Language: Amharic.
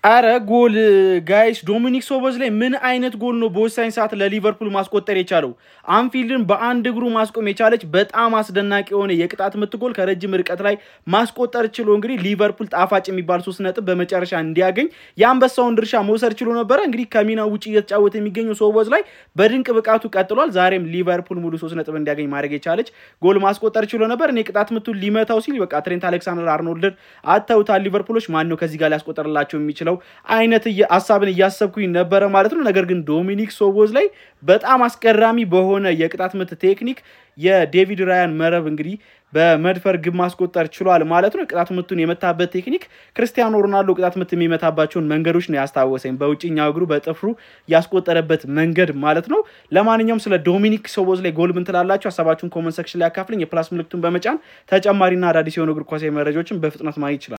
አረ ጎል ጋይስ፣ ዶሚኒክ ሶቦዝ ላይ ምን አይነት ጎል ነው በወሳኝ ሰዓት ለሊቨርፑል ማስቆጠር የቻለው? አንፊልድን በአንድ እግሩ ማስቆም የቻለች በጣም አስደናቂ የሆነ የቅጣት ምት ጎል ከረጅም ርቀት ላይ ማስቆጠር ችሎ እንግዲህ ሊቨርፑል ጣፋጭ የሚባል ሶስት ነጥብ በመጨረሻ እንዲያገኝ የአንበሳውን ድርሻ መውሰድ ችሎ ነበረ። እንግዲህ ከሚና ውጭ እየተጫወተ የሚገኘው ሶቦዝ ላይ በድንቅ ብቃቱ ቀጥሏል። ዛሬም ሊቨርፑል ሙሉ ሶስት ነጥብ እንዲያገኝ ማድረግ የቻለች ጎል ማስቆጠር ችሎ ነበር። እኔ ቅጣት ምቱን ሊመታው ሲል በቃ ትሬንት አሌክሳንደር አርኖልድን አተውታል ሊቨርፑሎች። ማን ነው ከዚህ ጋር ሊያስቆጠርላቸው የሚችለው አይነት ሀሳብን እያሰብኩኝ ነበረ ማለት ነው። ነገር ግን ዶሚኒክ ሶቦዝ ላይ በጣም አስገራሚ በሆነ የቅጣት ምት ቴክኒክ የዴቪድ ራያን መረብ እንግዲህ በመድፈር ግብ ማስቆጠር ችሏል ማለት ነው። ቅጣት ምቱን የመታበት ቴክኒክ ክርስቲያኖ ሮናልዶ ቅጣት ምት የሚመታባቸውን መንገዶች ነው ያስታወሰኝ፣ በውጭኛው እግሩ በጥፍሩ ያስቆጠረበት መንገድ ማለት ነው። ለማንኛውም ስለ ዶሚኒክ ሶቦዝ ላይ ጎል ምን ትላላችሁ? ሀሳባችሁን ኮመንት ሰክሽን ላይ ያካፍልኝ። የፕላስ ምልክቱን በመጫን ተጨማሪና አዳዲስ የሆኑ እግር ኳሳዊ መረጃዎችን በፍጥነት ማግኘት ይችላል።